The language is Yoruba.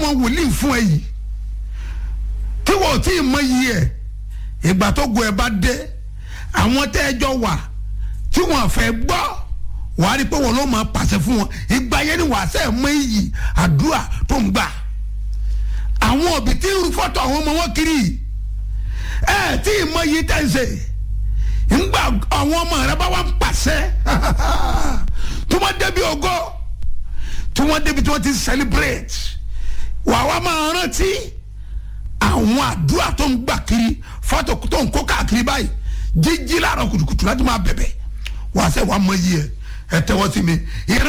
àwọn wòlíì fún ẹ yìí tí wọ́n ò tí ì mọ iyì ẹ̀ ìgbà tó gun ẹ bá dé àwọn tẹ́ ẹ jọ wà tí wọ́n fẹ́ gbọ́ wàá rí i pé wọ́n ló máa pàṣẹ fún wọn ìgbà yẹn ni wàá sẹ́ mọ iyì àdúrà tó ń gbà àwọn òbí tí ń fọ́tò àwọn ọmọ wọn kiri ẹ tí ì mọ iyì tẹ́ ń ṣe ńgbà àwọn ọmọ rẹ bá wà ń pàṣẹ tí wọ́n débi ògo tí wọ́n débi tí wọ́n ti celebrate wà wá máa rántí àwọn àdúrà tó ń gbà kiri fọ́tò tó ń kó káàkiri báyìí jíjí láàárọ̀ kùtùkùtù láti máa bẹ̀bẹ̀ wàá sẹ́ wàá mọ iyì ẹ ẹ tẹ́wọ́ sí mi.